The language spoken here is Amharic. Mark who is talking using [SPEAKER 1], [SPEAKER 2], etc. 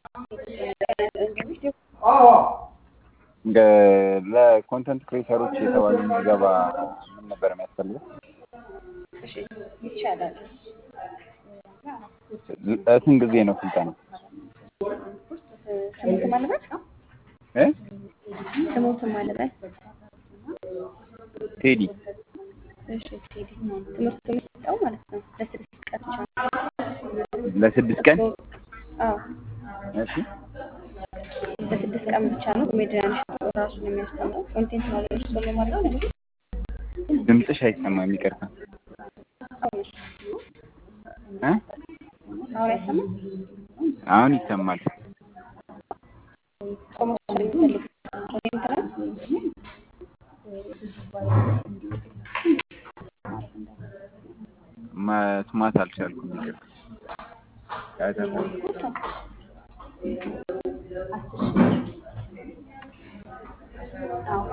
[SPEAKER 1] ለኮንተንት ክሬተሮች የተባለ ምዝገባ ምን ነበር የሚያስፈልገው?
[SPEAKER 2] እሺ ይቻላል።
[SPEAKER 1] ለስንት ጊዜ ነው ስልጠና?
[SPEAKER 2] ስሙትን ማለበት
[SPEAKER 1] እ
[SPEAKER 2] ስሙትን ማለበት
[SPEAKER 1] ቴዲ
[SPEAKER 2] እሺ ቴዲ ትምህርቱ የሚሰጠው ማለት ነው ለስድስት ቀን ብቻ ነው።
[SPEAKER 1] ለስድስት ቀን
[SPEAKER 2] አዎ
[SPEAKER 1] እሺ
[SPEAKER 2] ለስድስት ቀን ብቻ ነው። ኮሜዲያን ራሱ ነው የሚያስተምረው። ኮንቴንት ነው እርሱ ነው ማለት ነው።
[SPEAKER 1] ድምፅሽ አይሰማም ይቅርታ
[SPEAKER 2] አሁን
[SPEAKER 1] እ
[SPEAKER 2] አሁን አይሰማም።
[SPEAKER 1] አሁን ይሰማል
[SPEAKER 2] ሰው መውሰድ የሚፈልግ ኮንቴንት ነው።
[SPEAKER 1] መስማት አልቻልኩም ይቅርታ ያተማ